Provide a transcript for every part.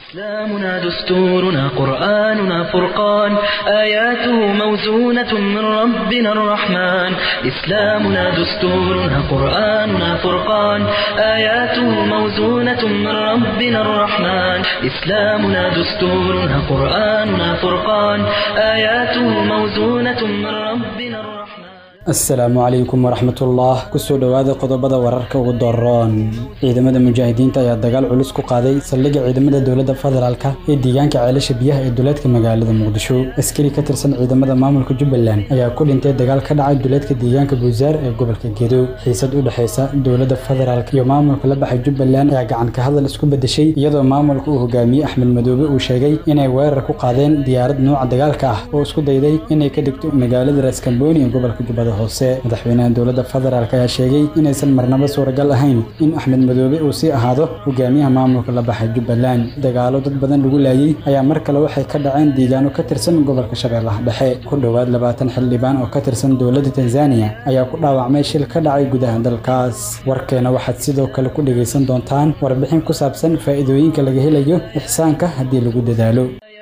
إسلامنا دستورنا قرآننا فرقان آياته موزونة من ربنا الرحمن إسلامنا دستورنا قرآننا فرقان آياته موزونة من ربنا الرحمن إسلامنا دستورنا قرآننا فرقان آياته موزونة من ربنا الرحمن asalaamu calaykum waraxmatullah kusoo dhowaada qodobada wararka ugu doroon ciidamada mujaahidiinta ayaa dagaal culus ku qaaday saldhigga ciidamada dowladda federaalka ee deegaanka ceelasha biyaha ee duleedka magaalada muqdisho askari ka tirsan ciidamada maamulka jubbaland ayaa ku dhintay dagaal ka dhacay duleedka deegaanka buusaar ee gobolka gedo xiisad u dhexaysa dowladda federaalk iyo maamulka la baxay jubbaland ayaa gacan ka hadal isku bedeshay iyadoo maamulka uu hogaamiyey axmed madoobe uu sheegay inay weerar ku qaadeen diyaarad nuuca dagaalka ah oo isku dayday inay ka dhigto magaalada raaskambooni ee gobolka jubbada hoose madaxweynaha dowladda federaalk ayaa sheegay inaysan marnaba suuragal ahayn in axmed madoobe uu sii ahaado hogaamiyaha maamulka la baxay jubbaland dagaalo dad badan lagu laayey ayaa mar kale waxay ka dhaceen deegaano ka tirsan gobolka shabeellaha dhexe ku dhowaad labaatan xildhibaan oo ka tirsan dowladda tanzaniya ayaa ku dhaawacmay shil ka dhacay gudaha dalkaas warkeena waxaad sidoo kale ku dhegaysan doontaan warbixin ku saabsan faa'iidooyinka laga helayo ixsaanka haddii lagu dadaalo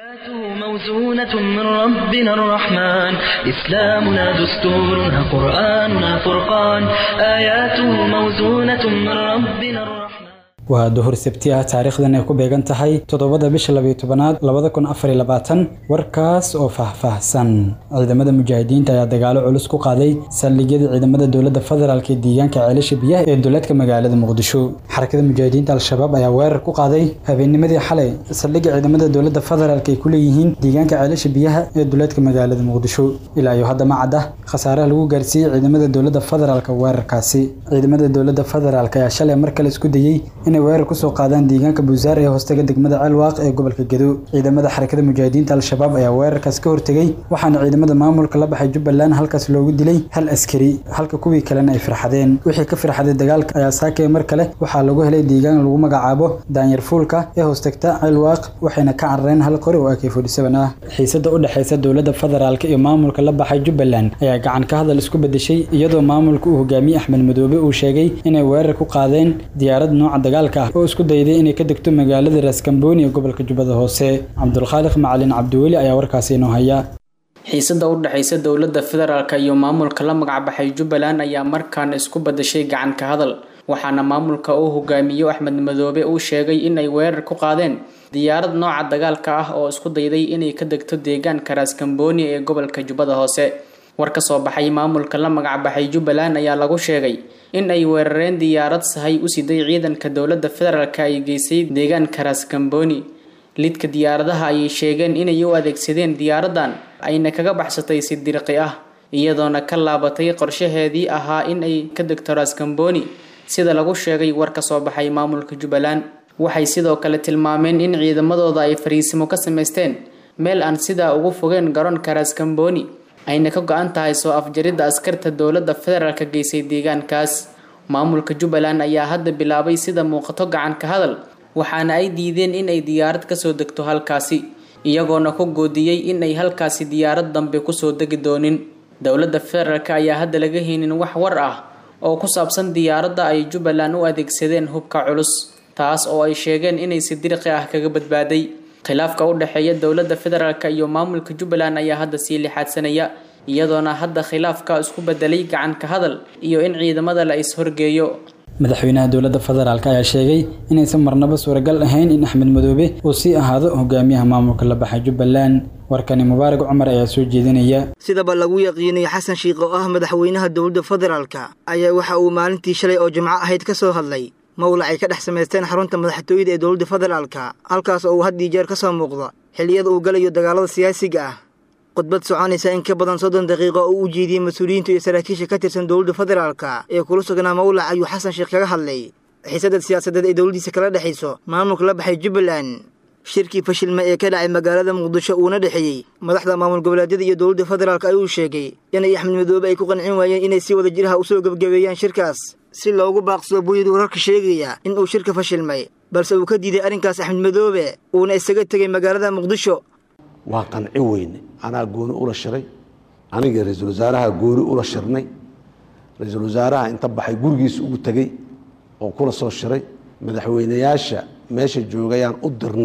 موزونة من ربنا الرحمن إسلامنا دستورنا قرآننا فرقان آياته موزونة من ربنا الرحمن waa duhur sabti ah taariikhdan ay ku beegan tahay toddobada bisha labayo tobanaad labada kun afar iyo labaatan warkaas oo faahfaahsan ciidamada mujaahidiinta ayaa dagaalo culus ku qaaday saldhigyada ciidamada dowladda federaalk ee deegaanka ceelasha biyaha ee duleedka magaalada muqdisho xarakada mujaahidiinta al-shabaab ayaa weerar ku qaaday habeennimadii xalay saldhigga ciidamada dowladda federaalk ay ku leeyihiin deegaanka ceelasha biyaha ee duleedka magaalada muqdisho ilaa iyo hadda ma cadda khasaaraha lagu gaarsiiyey ciidamada dowladda federaalk weerarkaasi ciidamada dowladda federaalk ayaa shalay mar kale isku dayey inay weerar kusoo qaadaan deegaanka buusaar ee hoostaga degmada ceelwaaq ee gobolka gedo ciidamada xarakada mujaahidiinta al-shabaab ayaa weerarkaas ka hortegay waxaana ciidamada maamulka la baxay jubbaland halkaas loogu dilay hal askari halka kuwii kalena ay firxadeen wixii ka firxaday dagaalka ayaa saakay mar kale waxaa lagu helay deegaan lagu magacaabo daanyar fuulka ee hoostagta ceelwaaq waxayna ka carareen hal qori oo ak forty-seven ah xiisada u dhexaysa dowladda federaalk iyo maamulka la baxay jubbaland ayaa gacan ka hadal isku bedeshay iyadoo maamulka uu hogaamiyey axmed madoobe uu sheegay inay weerar ku qaadeen diyaarad nooca dagaal oo isku dayday inay ka degto magaalada raaskambooni ee gobolka jubbada hoose cabdulkhaaliq macalin cabdiweli ayaa warkaasi inoo haya xiisada u dhexaysa dowladda federaalk iyo maamulka la magacbaxay jubbaland ayaa markaana isku badashay gacan ka hadal waxaana maamulka uu hogaamiyo axmed madoobe uu sheegay inay weerar ku qaadeen diyaarad nooca dagaalka ah oo isku dayday inay ka degto deegaanka raaskambooni ee gobolka jubbada hoose war ka soo baxay maamulka la magacbaxay jubbaland ayaa lagu sheegay in ay weerareen diyaarad sahay u siday ciidanka dowladda federaalk ay geysay deegaanka raaskambooni lidka diyaaradaha ayay sheegeen inay u adeegsadeen diyaaradan ayna kaga baxsatay si dirqi ah iyadoona ka laabatay qorshaheedii ahaa in ay ka degto raaskambooni sida lagu sheegay war ka soo baxay maamulka jubbaland waxay sidoo kale tilmaameen in ciidamadooda ay fariisimo ka samaysteen meel aan sidaa ugu fogeen garoonka raaskambooni ayna ka go-an tahay soo afjaridda askarta dowladda federaalka geysay deegaankaas maamulka jubbaland ayaa hadda bilaabay sida muuqato gacan ka hadal waxaana ay diideen in ay diyaarad kasoo degto halkaasi iyagoona ku goodiyey in ay halkaasi diyaarad dambe kusoo degi doonin dowladda federaalk ayaa hadda laga heynin wax war ah oo ku saabsan diyaaradda ay jubbaland u adeegsadeen hubka culus taas oo ay sheegeen inay si dirqi ah kaga badbaaday khilaafka u dhexeeya dowladda federaalk iyo maamulka jubbaland ayaa hadda sii lixaadsanaya iyadoona hadda khilaafka isku bedelay gacan ka hadal iyo in ciidamada la is-horgeeyo madaxweynaha dowladda federaalk ayaa sheegay inaysan marnaba suuragal ahayn in axmed madoobe uu sii ahaado hogaamiyaha maamulka la baxay jubbaland warkani mubaarak cumar ayaa soo jeedinaya sidaba lagu yaqiinay xasan shiikh oo ah madaxweynaha dowladda federaalka ayaa waxa uu maalintii shalay oo jimco ahayd ka soo hadlay mawlac ay ka dhex samaysteen xarunta madaxtooyada ee dowladda federaalka halkaas oo uu haddii jeer ka soo muuqdo xilliyada uu galayo dagaalada siyaasiga ah khudbad soconaysa in ka badan soddon daqiiqo oo u jeediyey mas-uuliyiinta iyo saraakiisha ka tirsan dowladda federaalka ee kula sugnaa mawlac ayuu xasan sheekh kaga hadlay xiisadda siyaasadeed ee dowladdiisa kala dhexayso maamulka la baxay jubbaland shirkii fashilma ee ka dhacay magaalada muqdisho uuna dhexeeyey madaxda maamul goboleedyada iyo dowladda federaalk ayuu sheegay inay axmed madoobe ay ku qancin waayeen inay si wada jiraha usoo gebgabeeyaan shirkaas si loogu baaqsado buyid wararka sheegaya in uu shirka fashilmay balse uu ka diiday arrinkaas axmed madoobe uuna isaga tegay magaalada muqdisho waa qanci weyne anaa gooni ula shiray aniga ra-iisul wasaaraha gooni ula shirnay ra-iisul wasaaraha inta baxay gurigiisa ugu tegey oo kula soo shiray madaxweynayaasha meesha joogayaan u dirnay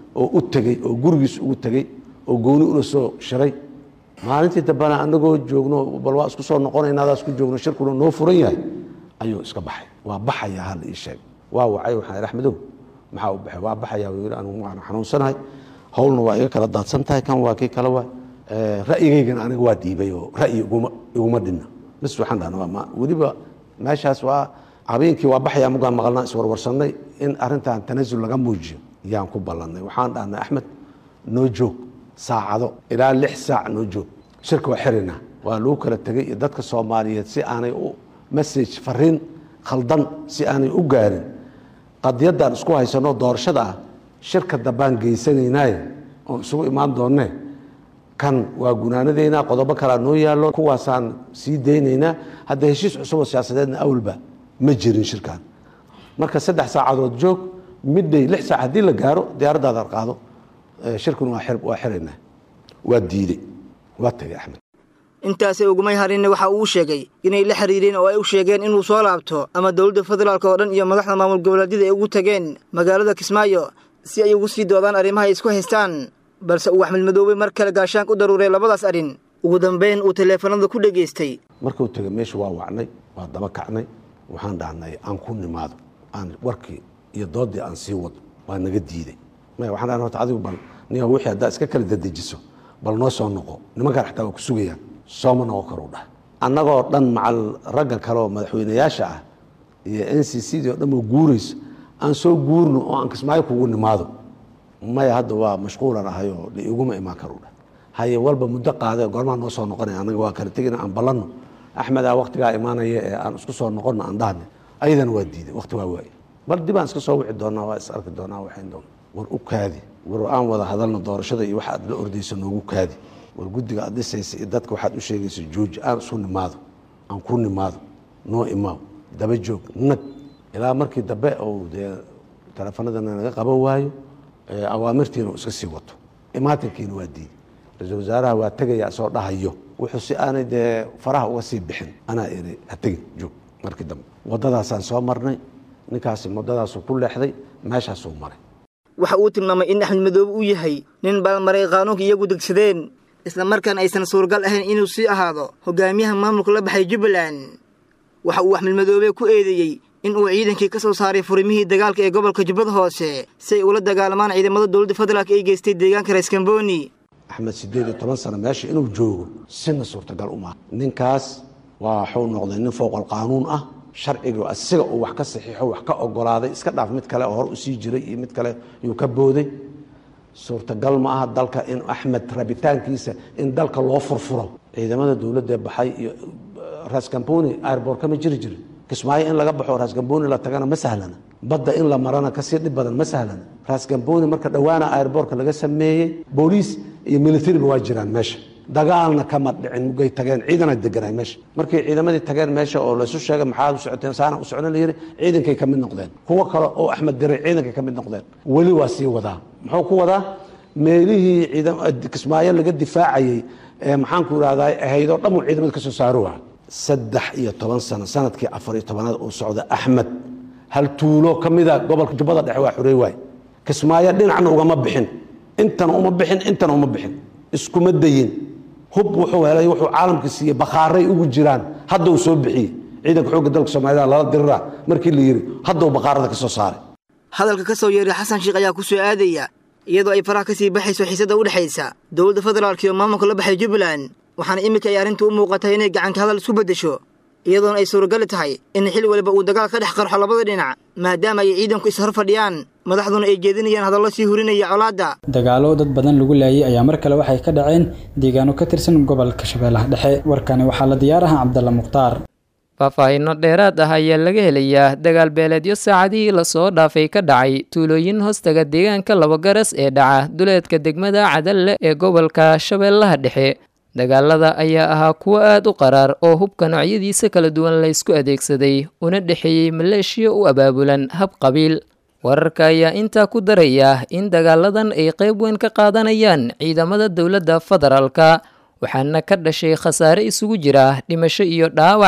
oo u tegey oo gurigiis ugu tegey oo gooni ula soo shiray maalintii dambena anagoo joogno bal waa isku soo noqonayna adaas ku joogno shirkuna noo furan yahay ayuu iska baxay waa baxaya hal ii sheeg waa wacay waxaan idhi axmedow maxaa u baxay waa baxaya wuu yidhi anigu waan xanuunsanahay howlna waa iga kala daadsan tahay kan waa kii kale waa ra'yigaygana aniga waa dhiibay oo ra'yi iguma iguma dhinna bas waxaan dhahna waa weliba meeshaas waa habeenkii waa baxaya mugaan maqalnaa iswarwarsanay in arrintan tanasul laga muujiyo yaan ku ballannay waxaan dhahnay axmed noo joog saacado ilaa lix saac noo joog shirka waa xirina waa lagu kala tegay iyo dadka soomaaliyeed si aanay u message fariin khaldan si aanay u gaarin qadiyaddaan isku haysano doorashada ah shirka dambaan geysanaynaaye oon isugu imaan doonnee kan waa gunaanadeynaa qodobo kalaa noo yaallo kuwaasaan sii daynaynaa hadda heshiis cusuboo siyaasadeedna awalba ma jirin shirkan marka saddex saacadood joog midday lix saac haddii la gaaro diyaaraddaada qaado shirkuna waa xiraynaa waa diidey waa tagay axmed intaasay ugumay harinna waxa uu sheegay inay la xiriireen oo ay u sheegeen inuu soo laabto ama dowladda federaalk oo dhan iyo madaxda maamul goboleedyada ay ugu tageen magaalada kismaayo si ay ugu sii doodaan arrimaha ay isku haystaan balse uu axmed madoobe mar kale gaashaanka u daruuray labadaas arrin ugu dambayn uu taleefanada ku dhegaystay markuu tegay meesha waa wacnay waa daba kacnay waxaan dhahnay aan ku nimaado aan warkii iyo doodii aan sii wado waa naga diiday waxaan dhahnay horta adigu bal niga wixii haddaa iska kala dadejiso bal noo soo noqo nimankaan xataa waa ku sugayaan sooma noqon karu dhah annagoo dhan macal ragga kale oo madaxweynayaasha ah iyo n c c dii o dhan oo guurayso aan soo guurno oo aan kismaayo kugu nimaado maya hadda waa mashquulan ahay oo iguma imaan karu dhah haye walba muddo qaade goormaa noo soo noqonaya annaga waa kala tegina aan ballanno axmedaa waktigaa imaanaya ee aan isku soo noqonno aan dhahne ayadana waa diiday wakti waa waaye bal dib aan iska soo wici doonaa waa is arki doonaa waxayn doona war u kaadi war aan wada hadalno doorashada iyo waxa aad la ordayso noogu kaadi war guddiga aad dhisaysa iyo dadka waxaad u sheegaysa jooji aan isu nimaado aan ku nimaado noo imaaw daba joog nag ilaa markii dambe ou dee teleefanadana naga qaban waayo awaamirtiina uu iska sii wato imaatinkiina waa diiday ra-iisul wasaaraha waa tegaya soo dhahayo wuxuu si aanay dee faraha uga sii bixin anaa iri ha tegin joog markii dambe waddadaasaan soo marnay ninkaasi muddadaasuu ku leexday meeshaasuu maray waxa uu tilmaamay in axmed madoobe uu yahay nin baalmaray qaanuunka iyagu degsadeen isla markaana aysan suuragal ahayn inuu sii ahaado hogaamiyaha maamulka la baxay jubbaland waxa uu axmed madoobe ku eedeeyey in uu ciidankii ka soo saaray furimihii dagaalka ee gobolka jubbada hoose si ay ula dagaalamaan ciidamada dowladda federaalk ay geystay deegaanka reeskamboni axmed siddeed iyo toban sano meesha inuu joogo sina suurtagal uma ninkaas waa waxuu noqday nin fowqal qaanuun ah sharciga asiga uu wax ka saxiixo wax ka ogolaaday iska dhaaf mid kale oo hor usii jiray iyo mid kale yuu ka booday suurtagal ma aha dalka in axmed rabitaankiisa in dalka loo furfuro ciidamada dowladda baxay iyo raskamboni airbort kama jiri jirin kismaayo in laga baxo raskamboni la tagana ma sahlana badda in la marana kasii dhib badan ma sahlana raskamboni marka dhowaana airbortka laga sameeyey booliis iyo militariba waa jiraan meesha dagaalna kama dhicin mugay tageen ciidana deganay meesha markay ciidamadii tageen meesha oo laysu sheegay maxaad u socoteen saana u socon layiri ciidankay ka mid noqdeen kuwo kale oo axmed diray ciidankay ka mid noqdeen weli waa sii wadaa muxuu ku wadaa meelihii kismaayo laga difaacayey ee maxaanku irahdaa ahaydoo dhan uu ciidamada ka soo saaro waa saddex iyo toban sano sanadkii afar iyo tobanaad uu socda axmed hal tuulo ka mida gobolka jubbada dhexe waa xurey waay kismaayo dhinacna ugama bixin intana uma bixin intana uma bixin iskuma dayin hub wuxuu helay wuxuu caalamka siiyey bakhaaray ugu jiraan hadda uu soo bixiyey ciidanka xoogga dalka soomaalida lala diriraa markii la yidhi hadda uu bakhaarada ka soo saaray hadalka ka soo yeeray xasan sheekh ayaa ku soo aadaya iyadoo ay faraha ka sii baxayso xiisadda u dhexaysa dowladda federaalk iyo maamulka la baxay jubbaland waxaana iminka ay arrintu u muuqatay inay gacanka hadal isku beddesho iyadoona ay suuragali tahay in xil waliba uu dagaal ka dhex qarxo labada dhinac maadaama ay ciidanku ishor fadhiyaan madaxduna ay jeedinayaan hadallo sii hurinaya colaadda dagaalo dad badan lagu laayay ayaa mar kale waxay ka dhaceen deegaano ka tirsan gobolka shabeellaha dhexe warkani waxaa la diyaaraha cabdalla mukhtaar faahfaahinno dheeraad ah ayaa laga helayaa dagaal beeleedyo saacadihii lasoo dhaafay ka dhacay tuulooyin hoostaga deegaanka labagaras ee dhaca duleedka degmada cadalle ee gobolka shabeellaha dhexe dagaalada ayaa ahaa kuwo aad u qaraar oo hubka noocyadiisa kala duwan laysku adeegsaday una dhexeeyey maleeshiya u abaabulan hab qabiil wararka ayaa intaa ku daraya in dagaaladan ay qayb weyn ka qaadanayaan ciidamada dowladda federaalka waxaana ka dhashay khasaare isugu jira dhimasho iyo dhaawac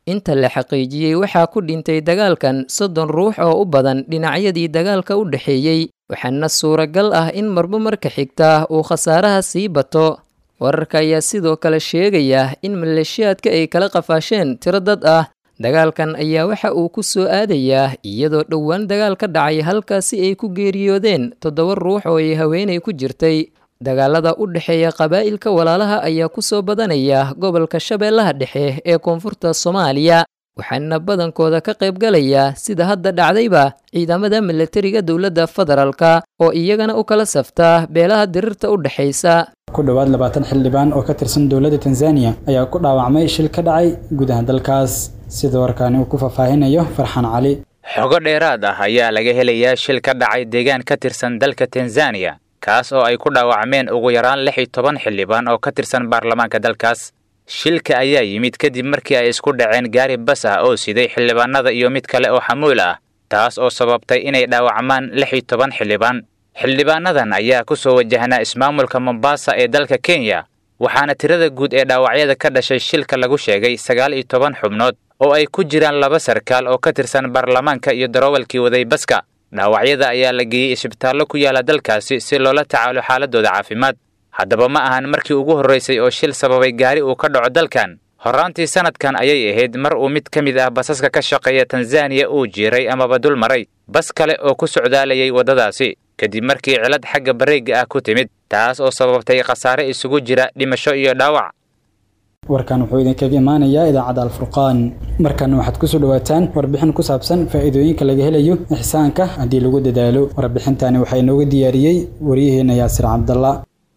inta la xaqiijiyey waxaa ku dhintay dagaalkan soddon ruux oo u badan dhinacyadii dagaalka u dhexeeyey waxaana suuragal ah in marba marka xigta uu khasaaraha sii bato wararka ayaa sidoo kale sheegaya in maleeshiyaadka ay kala qafaasheen tiro dad ah dagaalkan ayaa waxa uu ku soo aadayaa iyadoo dhowaan dagaal ka dhacay halkaasi ay ku geeriyoodeen toddoba ruux oo ay haweenay ku jirtay dagaalada u dhexeeya qabaa'ilka walaalaha ayaa ku soo badanaya gobolka shabeellaha dhexe ee koonfurta soomaaliya waxaana badankooda ka qaybgalaya sida hadda dhacdayba ciidamada milatariga dowladda federaalka oo iyagana u kala safta beelaha dirirta u dhexaysa ku dhowaad labaatan xildhibaan oo ka tirsan dowladda tanzaniya ayaa ku dhaawacmay shil ka dhacay gudaha dalkaas sida warkaani uu ku faahfaahinayo farxaan cali xogo dheeraad ah ayaa laga helayaa shil ka dhacay deegaan ka tirsan dalka tanzaniya kaas oo ay ku dhaawacmeen ugu yaraan lix iyo toban xildhibaan oo ka tirsan baarlamaanka dalkaas shilka ayaa yimid kadib markii ay isku dhaceen gaari bas ah oo siday xildhibaanada iyo mid kale oo xamuul ah taas oo sababtay inay dhaawacmaan lix iyo toban xildhibaan xildhibaanadan ayaa ku soo wajahnaa ismaamulka mombasa ee dalka kenya waxaana tirada guud ee dhaawacyada ka dhashay shilka lagu sheegay sagaal iyo toban xubnood oo ay ku jiraan laba sarkaal oo ka tirsan baarlamaanka iyo daroowalkii waday baska dhaawacyada ayaa la geeyey isbitaallo ku yaala dalkaasi si loola tacaalo xaaladooda caafimaad haddaba ma ahan markii ugu horraysay oo shil sababay gaari uu ka dhaco dalkan horraantii sanadkan ayay ahayd mar uu mid ka mid ah basaska ka shaqeeya tanzaniya uu jiiray amaba dul maray bas kale oo ku socdaalayay waddadaasi kadib markii cilad xagga bareega ah ku timid taas oo sababtay khasaare isugu jira dhimasho iyo dhaawac warkan wuxuu idinkaga imaanayaa idaacadda alfurqaan markan waxaad kusoo dhawaataan warbixin ku saabsan faa'iidooyinka laga helayo ixsaanka haddii lagu dadaalo warbixintani waxaa inooga diyaariyey waryaheena yaasir cabdalla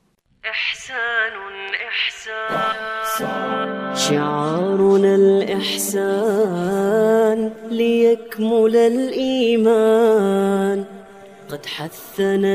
شعارنا الإحسان ليكمل الإيمان قد حثنا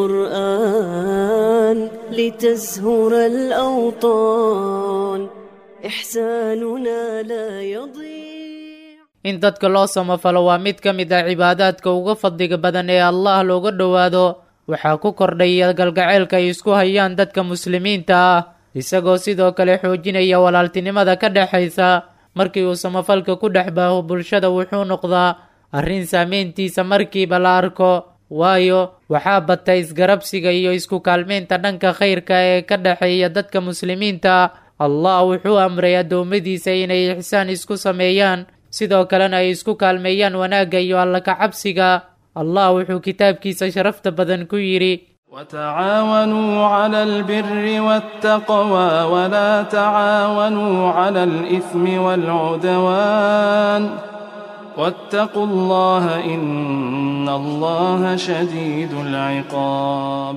القرآن لتزهر الأوطان إحساننا لا يضيع in dadka loo samafalo waa mid ka mid ah cibaadaadka uga fadliga badan ee allah looga dhowaado waxaa ku kordhaya galgaceylka ay isku hayaan dadka muslimiinta ah isagoo sidoo kale xoojinaya walaaltinimada ka dhexaysa markii uu samafalka ku dhex baaho bulshada wuxuu noqdaa arrin saameyntiisa markiiba la arko waayo waxaa bata isgarabsiga iyo isku kaalmeynta dhanka khayrka ee ka dhexeeya dadka muslimiinta allah wuxuu amray addoommadiisa inay ixsaan isku sameeyaan sidoo kalena ay isku kaalmeeyaan wanaagga iyo alla kacabsiga allah wuxuu kitaabkiisa sharafta badan ku yidhi وتعاونوا على البر والتقوى ولا تعاونوا على الإثم والعدوان واتقوا الله إن الله شديد العقاب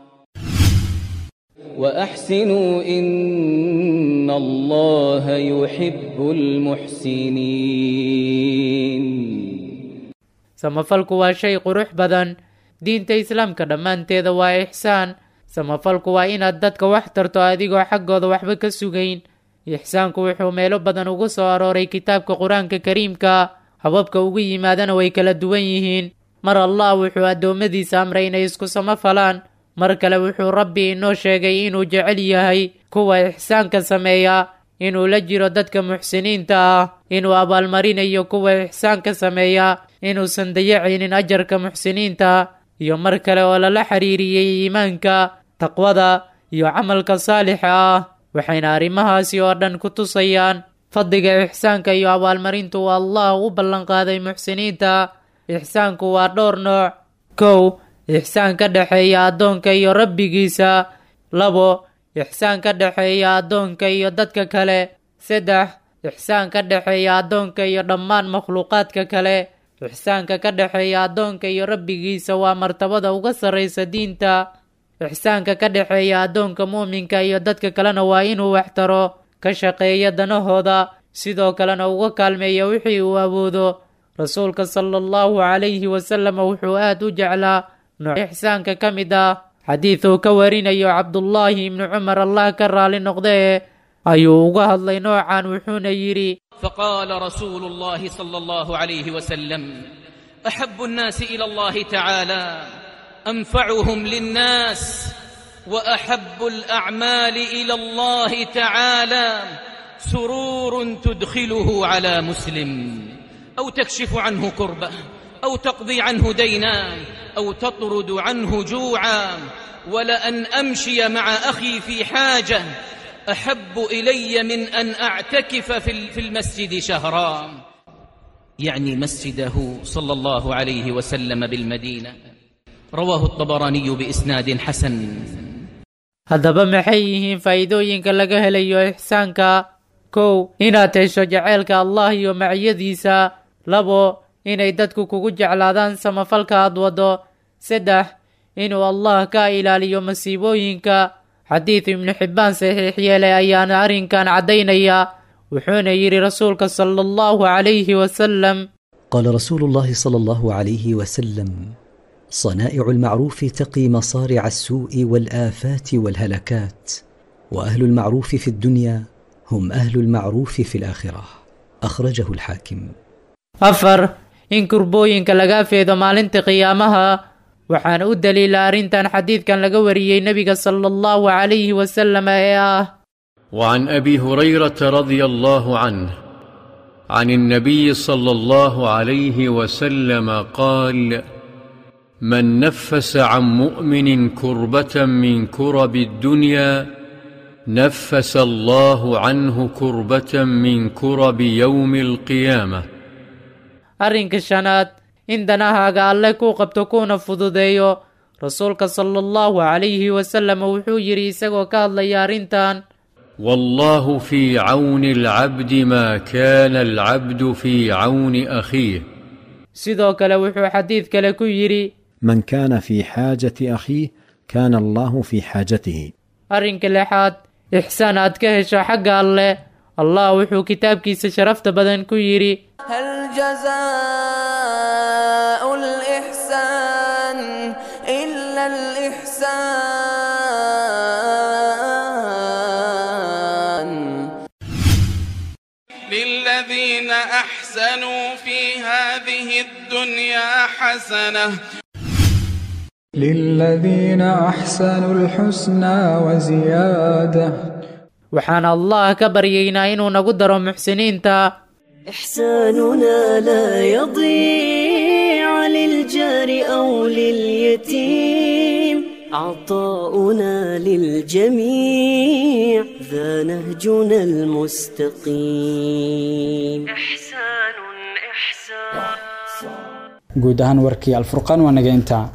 وأحسنوا إن الله يحب المحسنين samafalku waa shay qurux badan diinta islaamka dhammaanteeda waa ixsaan samafalku waa inaad dadka wax tarto adigoo xaggooda waxba ka sugayn ixsaanku wuxuu meelo badan ugu soo arooray kitaabka qur-aanka kariimka hababka ugu yimaadana way kala duwan yihiin mar allah wuxuu addoommadiisa amray inay isku samafalaan mar kale wuxuu rabbi inoo sheegay inuu jecel yahay kuwa ixsaanka sameeya inuu la jiro dadka muxsiniinta ah inuu abaalmarinayo kuwa ixsaanka sameeya inuusan dayacaynin ajarka muxsiniinta iyo mar kale oo lala xiriiriyey iimaanka taqwada iyo camalka saalixa ah waxayna arrimahaasi oo dhan ku tusayaan fadliga ixsaanka iyo abaalmarintu uu allah u ballanqaaday muxsiniinta ixsaanku waa dhowr nooc kow ixsaan ka dhexeeya addoonka iyo rabbigiisa labo ixsaan ka dhexeeya addoonka iyo dadka kale saddex ixsaan ka dhexeeya addoonka iyo dhammaan makhluuqaadka kale ixsaanka ka dhexeeya addoonka iyo rabbigiisa waa martabada uga sarraysa diinta ixsaanka ka dhexeeya addoonka muuminka iyo dadka kalena waa inuu waxtaro ka shaqeeya danahooda sidoo kalena uga kaalmeeya wixii uu awoodo rasuulka sala allahu calayhi wasallam wuxuu aad u jeclaa nooc ixsaanka ka mid ah xadiid uu ka warinayo cabdullaahi ibnu cumar allah ka raali noqdee ayuu uga hadlay noocan wuxuuna yidhi فقال رسول الله صلى الله عليه وسلم احب الناس الى الله تعالى انفعهم للناس واحب الاعمال الى الله تعالى سرور تدخله على مسلم أو تكشف عنه كربة أو تقضي عنه دينا أو تطرد عنه جوعا ولأن أمشي مع أخي في حاجة أحب إلي من أن أعتكف في المسجد شهرا يعني مسجده صلى الله عليه وسلم بالمدينة رواه الطبراني بإسناد حسن haddaba maxay yihiin faa'iidooyinka laga helayo ixsaanka kow inaad hesho jaceylka allah iyo maciyadiisa labo inay dadku kugu jeclaadaan samafalka aad waddo saddex inuu allah ka ilaaliyo masiibooyinka xadiid ibnu xibbaan saxiix yeelay ayaana arrinkan caddaynaya wuxuuna yidhi rasuulka sala allahu calayhi wasalam قال رسول الله صلى الله عليه وسلم صنائع المعروف تقي مصارع السوء والآفات والهلكات وأهل المعروف في الدنيا هم أهل المعروف في الآخرة أخرجه الحاكم afar in kurbooyinka laga feedo maalinta qiyaamaha waxaana u daliila arrintan xadiidkan laga wariyey nebiga sala allahu calayhi wasalam ee ah وعن ابي هريره رضي الله عنه عن النبي صلى الله عليه وسلم قال من نفس عن مؤمن كربه من كرب الدنيا نفس الله عنه كربه من كرب يوم القيامه arrinka shanaad in danahaaga alle kuu qabto kuuna fududeeyo rasuulka sala allahu calayhi wasalam wuxuu yidhi isagoo ka hadlaya arrintan والله في عون العبد ما كان العبد في عون اخيه sidoo kale wuxuu xadiid kale ku yidhi من كان في حاجة أخيه كان الله في حاجته arrinka lixaad ixsaan aad ka hesho xagga alle allah wuxuu kitaabkiisa sharafta badan ku yidhi هل جزاء الإحسان إلا الإحسان للذين أحسنوا في هذه الدنيا حسنة للذين أحسنوا الحسنى وزيادة waxaan allah ka baryaynaa inuu nagu daro muxsiniinta إحساننا لا يضيع للجار أو لليتيم عطاؤنا للجميع ذا نهجنا المستقيم إحسان إحسان guud ahaan warkii alfurqaan waa naga intaa